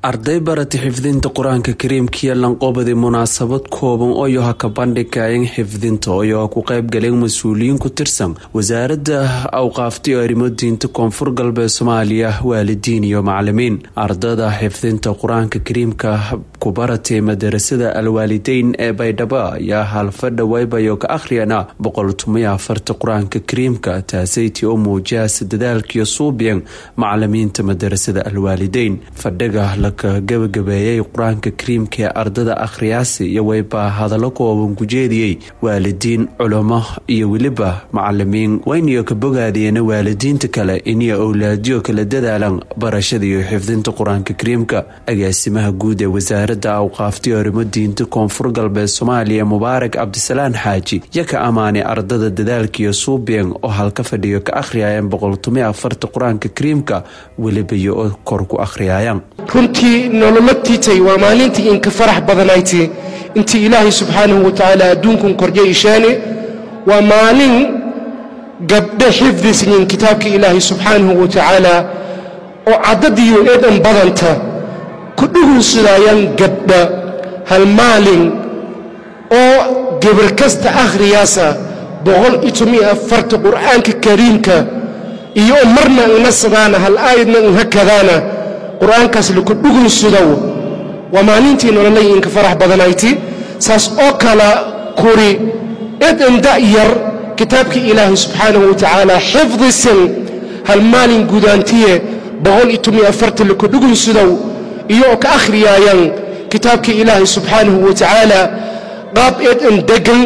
arday barata xifdinta qur-aanka kariimkiiyo lanqoobadi munaasabad kooban oo ha ka bandhigayeen xifdinta oo ku qaybgaleen mas-uuliyiin ku tirsan wasaaradda awqaafta iyo arrimo diinta koonfur galbeed soomaaliya waalidiin iyo macalimiin ardada xifdinta qur-aanka kariimka ku baratay madarasada alwaalideyn ee baydhabo ayaa halfadha waybayo ka akhriyana boqoltumiyo afarta qur-aanka kariimka taasayti oo muujiyasa dadaalkiyo suubyan macalimiinta madarasada alwaalideyn fadhiga laka gabagabeeyay qur-aanka kariimka ee ardada akhriyaasi iyo waybaa hadallo kooban ku jeediyey waalidiin culamo iyo weliba macalimiin wayniyo ka bogaadiyeen waalidiinta kale iniyo owlaadyo kala dadaalan barashada iyo xifdinta qur-aanka kariimka agaasimaha guud ee wasaaradda awqaaftiyo arrimo diinta koonfur galbeed soomaaliya mubaarak cabdisalaan xaaji yo ka ammaanay ardada dadaalkiiyo suubyan oo halka fadhiyo ka akhriyayeen boqoltumiyo afarta qur-aanka kariimka weliba iyo oo kor ku akhriyayaan runtii nolomatiitay waa maalintii inka farax badanayti intii ilaahay subxaanahu wa tacaala adduunkun korya ishaane waa maalin gabdhe xifdisyin kitaabka ilaahay subxaanahu wa tacaala oo caddadiyo eedhan badanta ku dhugunsudaayaan gabdha hal maalin oo gebar kasta akhriyaasa boqol iyo tomiyo afarta qur'aanka kariimka iyo marna ina sadaana hal aayadna inha kadaana qur'aankaas laku dhugunsudow waa maalintii nololay inka farax badanayti saas oo kala kuri edan da'yar kitaabkii ilaahay subxaanahu wa tacaala xifdisan hal maalin gudaantiye boqol iyo tomiyo afarta laku dhugunsudow iyo oo ka akhriyaayaan kitaabkii ilaahay subxaanahu wa tacaala qaab eedan degan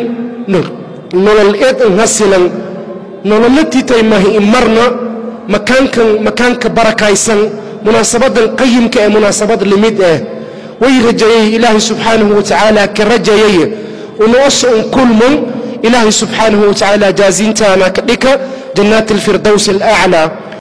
nolol eedan hasilan nololatitay mahi marna makaankan makaanka barakaysan munaasabadan qayimka ee munaasabad limid ah way rajayey ilaahay subxaanahu wa tacaala ka rajayay unoose un kulmun ilaahay subxaanahu wa tacaala jaazintaana ka dhika jannaati alfirdows alaclaa